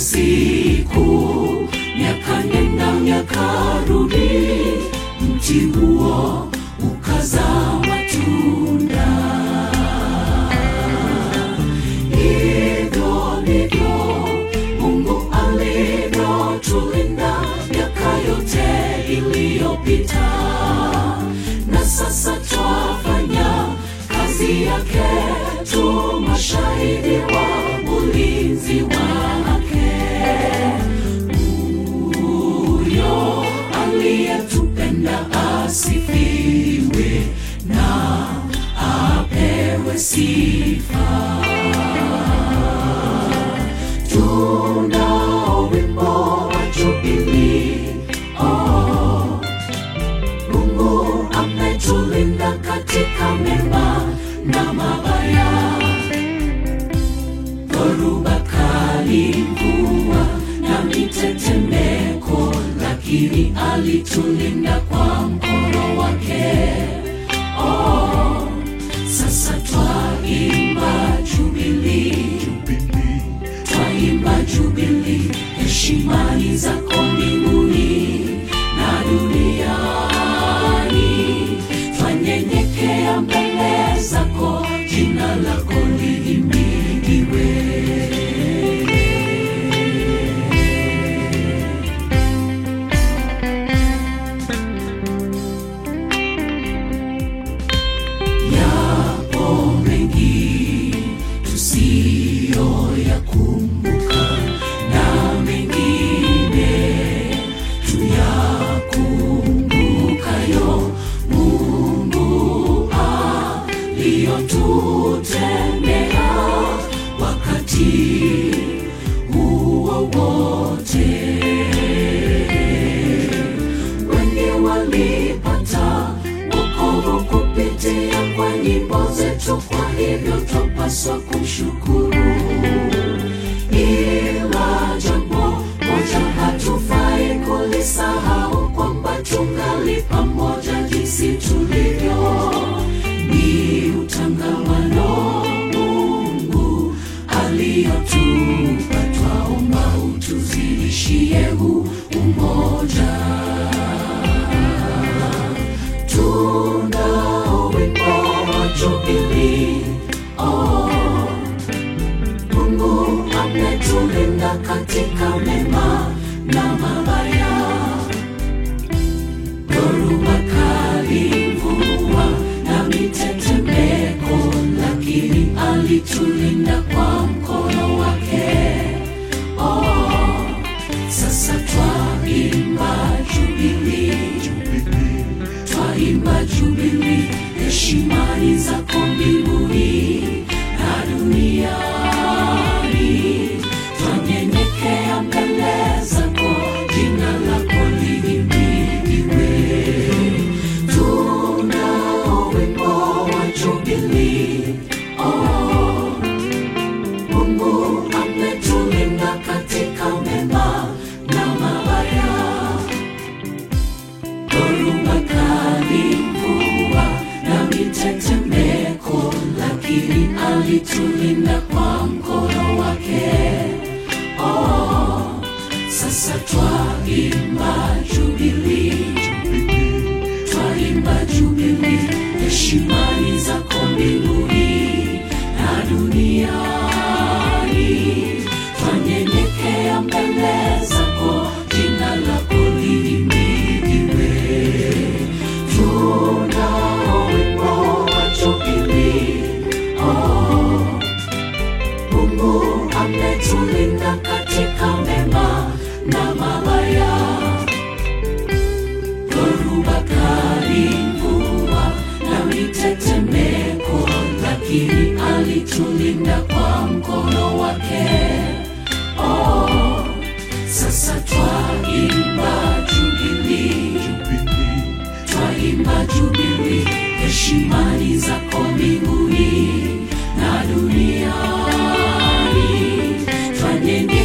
siku, miaka nenda miaka rudi, mti huo ukazaa matunda. Hivyo ndivyo Mungu alivyotulinda miaka yote iliyopita, na sasa twafanya kazi yake tu, mashahidi wa ulinzi wake. Huyo aliyetupenda asifiwe na apewe sifa. Tunao wimbo wa Jubilii, oh, Mungu ametulinda katika mema na mabaya, dhoruba kali, mvua na mitetemeko, lakini alitulinda kwa mkono wake. Oh, sasa twaimba Jubilii, twaimba Jubilii, heshimani zako mbinguni na duniani, twanyenyekea mbele zako, jina lako lihimidiwe. Yapo mengi tusiyoyakumbuka na mengine tuyakumbukayo, Mungu aliyotutendea wakati huo wote wengi walipata wokovu kupitia kwa nyimbo zetu, kwa hivyo twapaswa kumshukuru. Ila jambo moja hatufai kulisahau, kwamba tungali pamoja jinsi tulivyo, ni utangamano Mungu aliyotupa, twaomba utuzidishie huu umoja. Tunao wimbo wa Jubilii, oh, Mungu ametulinda katika mema na mabaya, dhoruba kali, mvua na mitetemeko, lakini alitulinda kwa mkono wake. Oh, sasa twaimba Jubilii, twaimba Jubilii, heshimani zako mbinguni na duniani, twanyenyekea mbele zako, jina lako lihimidiwe. Tunao wimbo wa Jubilii, oh, Mungu ametulinda katika mema na mabaya dhoruba kali, mvua na mitetemeko, lakini alitulinda kwa mkono wake. Oh, sasa twaimba Jubilii, twaimba Jubilii, heshimani zako mbinguni na duniani, twanyenyekea mbele zako, jina lako lihimidiwe. Tunao wimbo wa Jubilii, oh, Mungu ametulinda katika mema na mabaya, dhoruba kali, mvua na mitetemeko, lakini alitulinda kwa mkono wake. Oh, sasa twaimba Jubilii, twaimba Jubilii, heshimani zako mbinguni na duniani, twanyenyekea